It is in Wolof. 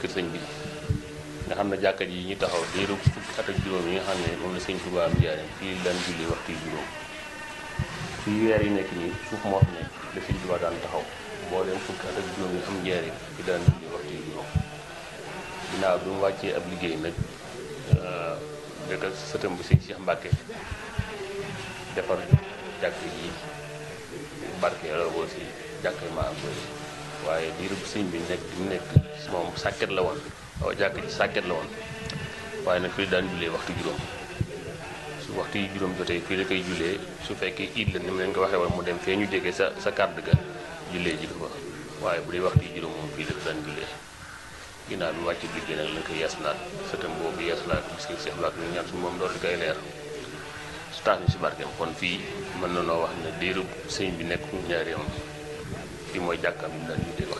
kër sëñ bi nga xam ne jàkka ji ñu taxaw diiru fukki at ak juróom yi nga xam ne moom la sëñ Tuubaa am njaareem fii daan julli waxtu yu juróom fii weer yi nekk nii suuf moo fi nekk la sëñ Tuubaa daan taxaw boo dem fukki at ak juróom yi am njaareem fii daan julli waxtu yu juróom ginnaaw bi mu wàccee ab liggéey nag dëkk ak sëtam bi sëñ Cheikh Mbacke defar jàkk yi barke loolu si jàkk yi maa am waaye diiru sëñ bi nekk bi mu nekk moom sàkket la woon waaw jàkk ji sàkket la woon waaye nag fii daan jullee waxtu juróom su waxtu yi juróom jotee fii la koy jullee su fekkee iid la ni mu leen ko waxee woon mu dem fee ñu jege sa sa kàdd ga jullee ji ko fa waaye bu dee waxtu yi juróom moom fii la ko daan jullee ginnaaw bi wàcc liggéey nag lañ koy yeesalaat sëtam boobu yeesalaat bis ko Cheikh Mbacke ñu ñaan suñu moom doon di koy leer su tax ñu si barkeem kon fii mën na noo wax ne diiru sëñ bi nekk njaareem fii mooy jàkkaam yi mu daan jullee